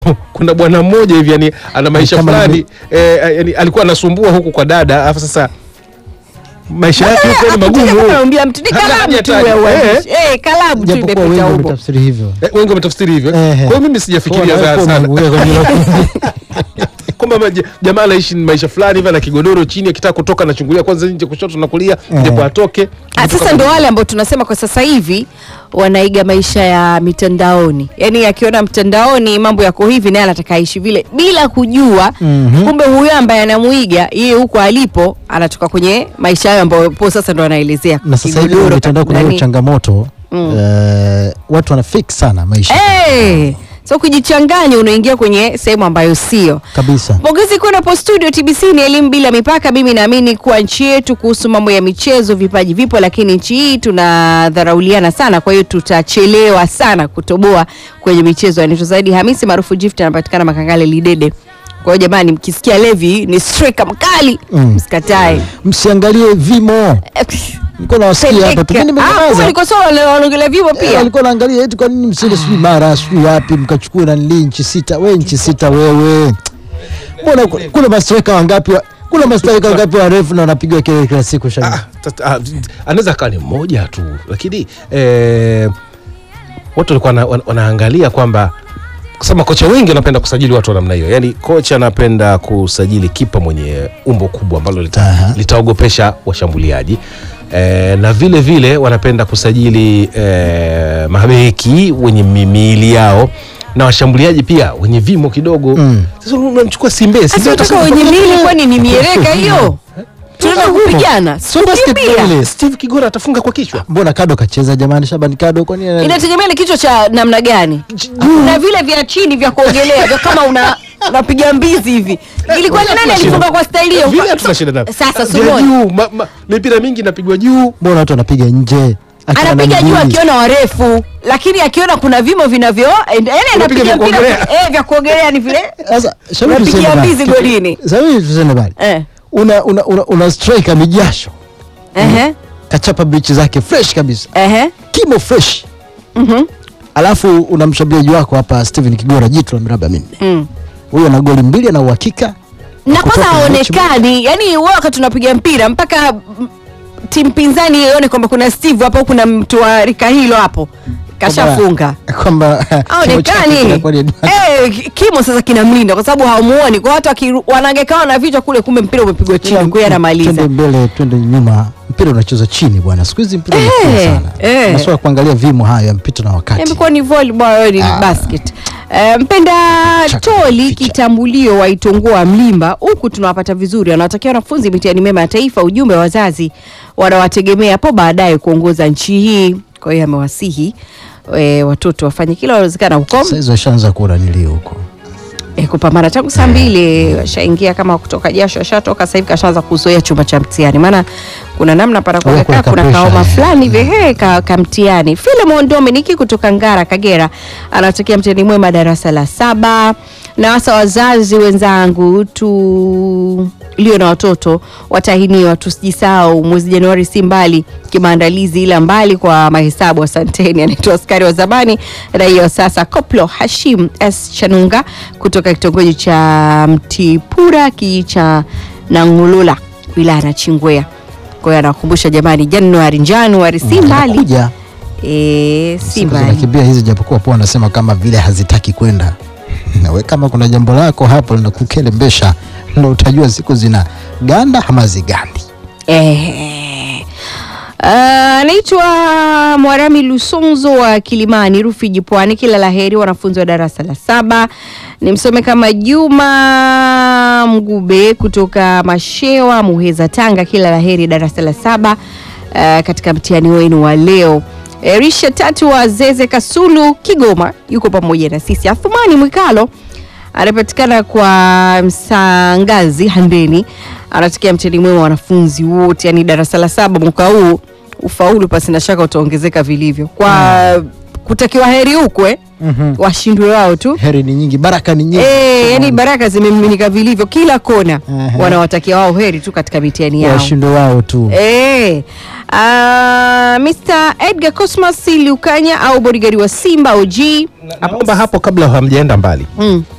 kuna bwana mmoja hivi yani ana maisha Kama fulani eh, yani alikuwa anasumbua huku kwa dada alafu sasa maisha yake huko ni magumu Naambia mtu ni Hata kalamu tu hajataja. ya Eh. uandishi. Eh, kalamu tu japokuwa wengi imepita huko. wametafsiri hivyo Eh, wengi wametafsiri hivyo Ehe. kwa hiyo mimi sijafikiria Kwa za- hiyo sana umeanguka kwenye hilo. kwamba maja- jamaa anaishi maisha fulani hivi ana kigodoro chini akitaka kutoka anachungulia kwanza nje kushoto na kulia Eh. ndipo atoke Ah, sasa ndo wale ambao tunasema kwa sasa hivi wanaiga maisha ya mitandaoni, yaani akiona mtandaoni mambo yako hivi, naye anataka aishi vile bila kujua Mhm. kumbe huyo ambaye anamuiga yeye huko alipo anatoka kwenye maisha hayo ambayo po sasa ndo anaelezea na sasa hivi kigodoro kwenye mitandao kuna hiyo nani. changamoto eh, watu wana fix sana maisha Eh, so kujichanganya unaingia kwenye sehemu ambayo sio kabisa Pongezi kwenu hapo studio TBC ni elimu bila mipaka. Mimi naamini kuwa nchi yetu kuhusu mambo ya michezo, vipaji vipo, lakini nchi hii tunadharauliana sana, kwa hiyo tutachelewa sana kutoboa kwenye michezo. Anaitwa Zaidi Hamisi maarufu Gift, anapatikana Makangale Lidede. Kwa hiyo jamani, mkisikia Levi ni striker mkali, Mm. msikatae. msiangalie vimo nilikuwa nawasikia hapa tu mimi Ah, kumbe nimenyamaza niko sawa, wanaongelea vivo Eh, pia. alikuwa naangalia eti kwa nini msiende sijui mara sijui wapi mkachukua na nili nchi sita we nchi sita wewe mbona ku- kuna mastreka wangapi wa- kuna mastreka wangapi warefu na wanapigwa kelele kila siku shani Ah, tata- ah, anaweza kaa ni mmoja tu lakini eh, watu walikuwa wana- wana- wanaangalia kwamba kusema kocha wengi wanapenda kusajili watu wa namna hiyo yaani kocha anapenda kusajili kipa mwenye umbo kubwa ambalo lita, Aha. litaogopesha washambuliaji eh, na vile vile wanapenda kusajili eh, mabeki wenye mi- miili yao na washambuliaji pia wenye vimo kidogo Mm. sasa unamchukua simbe simbe Sasa unataka atasema- wenye mili, kwani ni miereka hiyo? Tunataka kupigana, Sio basketball kukimbia. ile. Steve Kigora atafunga kwa kichwa mbona kado kacheza jamani Shabani kado kwani ana- inategemea ni kichwa cha namna gani na vile vya chini vya kuogelea vya kama una unapiga mbizi hivi ilikuwa ni nani alifunga kwa staili hiyo vile hatuna shida navyo. sasa Vya Sumoni juu ma, ma, mipira mingi inapigwa juu mbona watu wanapiga nje Akiwa na anapiga juu miguu. akiona warefu lakini akiona kuna vimo vinavyo yani Unapiga anapiga vya mpira kuogelea. eh vya kuogelea ni vile sasa Shabani Unapigia tuseme bali. mbizi golini. Sasa hivi tuseme bali eh una una una, una striker mijasho ehe kachapa bichi zake fresh kabisa ehe kimo fresh mhm alafu una mshambuliaji wako hapa Steven Kigora jitu la miraba minne mm. huyo ana goli mbili ana uhakika na Kutoka kwanza kwenye mechi haonekani yani wewe wakati tunapiga mpira mpaka mm, timu pinzani ione kwamba kuna steve hapo kuna mtu wa rika hilo hapo kashafunga kwamba kimo chake aonekani kinakuwa ni- eh, ki- kimo sasa kinamlinda kwa sababu hawamuoni kwa watu wakiru- wanangekawa na vichwa kule kumbe mpira umepigwa chini kwa hiyo anamaliza twende mbele twende nyuma mpira unachezwa chini bwana siku hizi mpira umekuwa Eh, sana eh. masuala ya kuangalia vimo hayo ya mpito na wakati imekuwa ni volleyball ni basket Eh, mpenda Chaka, toli ficha. kitambulio wa Itongoa Mlimba, huku tunawapata vizuri. Wanawatakia wanafunzi mitihani mema ya taifa. Ujumbe wa wazazi wanawategemea hapo baadaye kuongoza nchi hii. Kwa hiyo amewasihi e, watoto wafanye kila wanawezekana huko sasa hizo washaanza kuona nilio huko e, kupambana tangu saa mbili washaingia kama kutoka jasho, washatoka sasa hivi kashaanza kuzoea chumba cha mtihani, maana kuna namna para Huwa kuna kuna kapresha, kaoma eh. fulani hivi he ka, ka mtihani. Philemon Dominic kutoka Ngara Kagera anatakia mtihani mwema darasa la saba, na hasa wazazi wenzangu tu lio na watoto watahiniwa, tusijisahau mwezi Januari si mbali kimaandalizi, ila mbali kwa mahesabu. Asanteni. Anaitwa askari wa zamani raia wa sasa Koplo Hashim S Chanunga kutoka kitongoji cha Mtipura kijiji cha Nangulula wilaya ya Nachingwea. Kwa hiyo anawakumbusha jamani, Januari Januari si mbali kuja e, si siku mbali. zinakimbia hizi japokuwa poa wanasema kama vile hazitaki kwenda nawe kama kuna jambo lako hapo linakukelembesha ndo utajua siku zina ganda ama zigandi Eh. Ah, anaitwa Mwarami Lusonzo wa Kilimani Rufiji Pwani. Kila laheri wanafunzi wa darasa la saba. Nimsome kama Juma Mgube kutoka Mashewa Muheza Tanga. Kila laheri darasa la saba ah, katika mtihani wenu wa leo. Erisha tatu wa Zeze Kasulu Kigoma yuko pamoja na sisi. Athumani Mwikalo anapatikana kwa Msangazi Handeni, anatakia mtihani mwema wanafunzi wote, yani darasa la saba mwaka huu ufaulu pasi na shaka utaongezeka vilivyo kwa kutakiwa heri ukwe Mhm. washindwe wao tu heri ni nyingi baraka ni nyingi Eh, yani baraka zimemiminika vilivyo kila kona Aha. wanawatakia wao heri tu katika mitihani yao washinde wao tu Eh, ah, Mr. Edgar Cosmas Lukanya au bodigari wa Simba OG naomba hapo kabla hamjaenda mbali mm.